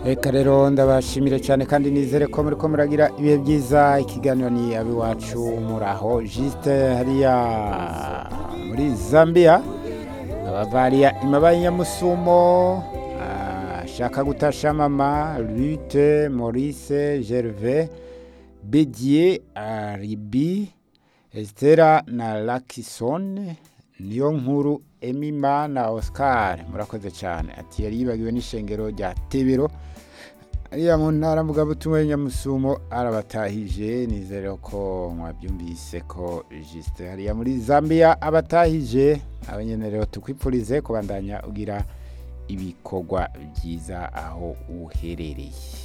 reka rero ndabashimire cyane kandi nizere ko muri ko muragira ibihe byiza ikiganiro ni abiwacu muraho jisite hariya muri zambia abavariya imabaye nyamusumo ashaka gutasha mama lute maurice gerve bediye aribi esitera na lakisone niyo nkuru emima na oscar murakoze cyane ati yari yibagiwe n'ishengero rya tebero ariya mu ntara mvugabutumwa y'inyamusumo arabatahije nizere ko mwabyumvise ko jisite hariya muri zambia abatahije abanyene rero tukwipfurize kubandanya ugira ibikorwa byiza aho uherereye